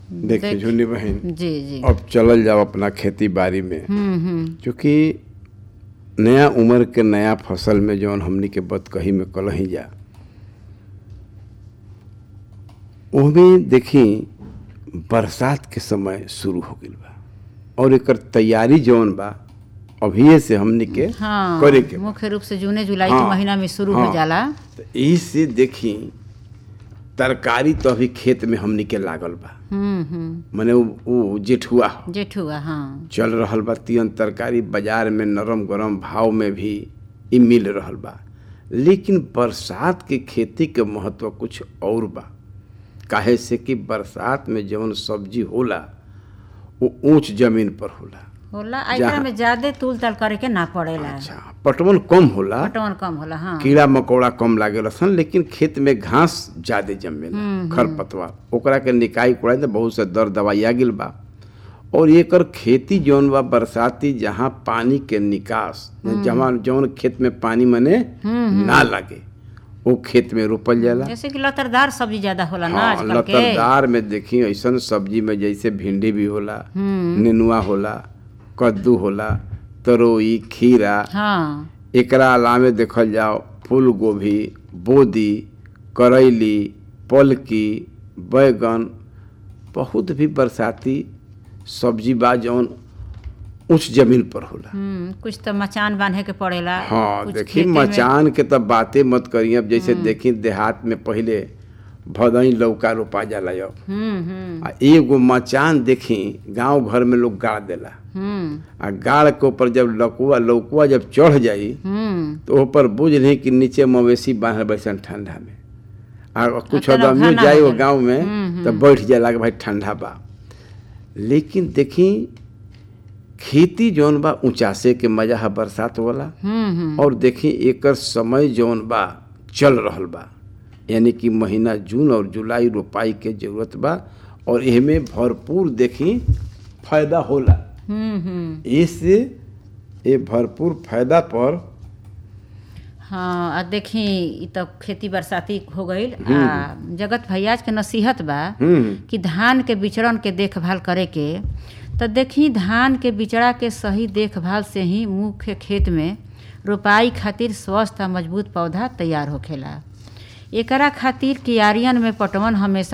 देखिए देख- झुन्नी बहन जी जी अब चलल जाओ अपना खेती बाड़ी में हम्म हम्म क्योंकि नया उम्र के नया फसल में जौन हमनी के बतकही में कलही जा ओहमें देखी बरसात के समय शुरू हो गइल बा और एकर तैयारी जौन बा अभिये से हमनी के हाँ करे के बा। मुख्य रूप से जूने जुलाई हाँ, के महीना में शुरू हाँ। हो जाला तो यही से देखी तरकारी तो अभी खेत में हमनी के लागल बा हम्म हम्म मने उ उ जेठुआ ह। जेठुआ हाँ चल रहल बा तियन तरकारी बाजार में नरम गरम भाव में भी ई मिल रहल बा लेकिन बरसात के खेती के महत्व कुछ और बा काहे से कि बरसात में जौन सब्जी होला वो ऊंच जमीन पर होला होला आ एकरा जहाँ- में ज्यादा तूल ताल करे के ना पड़ेला अच्छा पटवन कम होला पटवन कम होला हाँ कीड़ा मकोड़ा कम लागेला सन लेकिन खेत में घास ज्यादा जमेला खरपतवार ओकरा के निकाई कुड़ाई तो बहुत से दर दवाई आ गेल बा और एकर खेती जौन बा बरसाती जहाँ पानी के निकास जहाँ जौन खेत में पानी मने ना लगे वो खेत में रोपल जाला जैसे कि लतरदार सब्जी ज्यादा होला ना हाँ आजकल के लतरदार में देखी ऐसन सब्जी में जैसे भिंडी भी होला नेनुआ होला कद्दू होला तरोई खीरा हाँ एकरा अलावे देखल जाओ फूल गोभी बोदी करैली पलकी बैगन बहुत भी बरसाती सब्जी बा जौन उच्च जमीन पर होला हम्म कुछ तो मचान बांधे के पड़ेला हाँ कुछ देखी खेते में- मचान के तब बातें मत करिए अब जैसे देखी देहात में पहले भदई लौका रोपा जाला अब हम्म हम्म आ एगो मचान देखी गांव घर में लोग गाड़ देला हम्म आ गाड़ के ऊपर जब लकुआ लौकुआ जब चढ़ जाई हम्म तो ऊपर बुझ रही कि नीचे मवेशी बांधल बैसन ठंडा में आ कुछ अब तो आदमी नौखा जाए ना वो हो गांव में तो बैठ जाला कि भाई ठंडा बा लेकिन देखी खेती जौन बा ऊंचासे के मजा है बरसात वाला हम्म हम्म और देखी एकर समय जौन बा चल रहल बा यानी कि महीना जून और जुलाई रोपाई के जरूरत बा और एहमे भरपूर देखी फायदा होला हम्म हम्म इससे ये भरपूर फायदा पर हाँ आ देखी ई तो खेती बरसाती हो गईल आ जगत भैयाज के नसीहत बा हम्म कि धान के बिचड़न के देखभाल करे के तो देखी धान के बिचड़ा के सही देखभाल से ही मुख्य खेत में रोपाई खातिर स्वस्थ आ मजबूत पौधा तैयार होखेला एकरा खातिर कियारियन में पटवन हमेशा